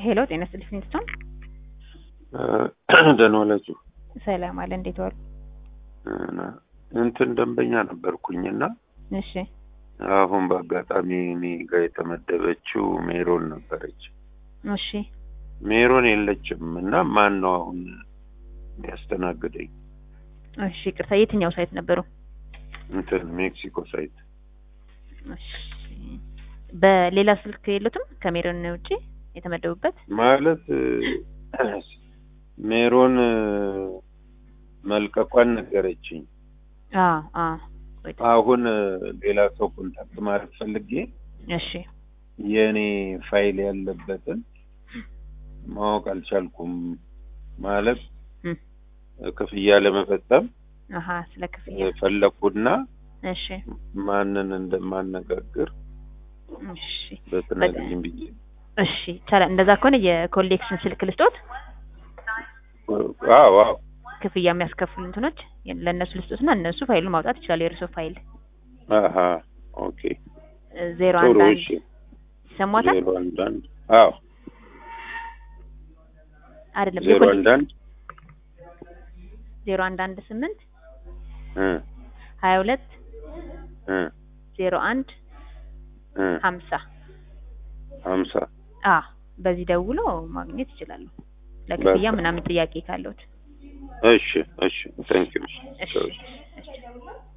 ሄሎ ጤና ይስጥልኝ ፍሊንስቶን። ደህና ዋላችሁ። ሰላም አለ። እንዴት ዋሉ? እንትን ደንበኛ ነበርኩኝና እሺ አሁን በአጋጣሚ እኔ ጋር የተመደበችው ሜሮን ነበረች። እሺ ሜሮን የለችም እና ማን ነው አሁን የሚያስተናግደኝ? እሺ ቅርታ፣ የትኛው ሳይት ነበሩ? እንትን ሜክሲኮ ሳይት እሺ በሌላ ስልክ የሉትም ከሜሮን ውጪ የተመደቡበት? ማለት ሜሮን መልቀቋን ነገረችኝ። አዎ አዎ። አሁን ሌላ ሰው ኮንታክት ማድረግ ፈልጌ እሺ የእኔ ፋይል ያለበትን ማወቅ አልቻልኩም። ማለት እም፣ ክፍያ ለመፈጸም አሀ ስለ ክፍያ ፈለኩና እሺ ማንን እንደማነጋግር እሺ በትነግሪኝ ብዬ እሺ ይቻላል። እንደዛ ከሆነ የኮሌክሽን ስልክ ልስጦት፣ አዎ አዎ ክፍያ የሚያስከፍሉ እንትኖች ለእነሱ ልስጦትና እነሱ ፋይሉን ማውጣት ይችላሉ። የእርሶ ፋይል አሀ ኦኬ ዜሮ ጥሩ አንድ አንድ እሺ ይሰሟታል ዜሮ አንድ አንድ አዎ አይደለም ዜሮ የኮሌ- አንድ አንድ ዜሮ አንድ አንድ ስምንት እ ሀያ ሁለት እ ዜሮ አንድ እ ሀምሳ ሀምሳ አ በዚህ ደውሎ ማግኘት ይችላሉ። ለክፍያ በቃ። ምናምን ጥያቄ ካለዎት። እሺ እሺ ታንኪዩ እሺ እሺ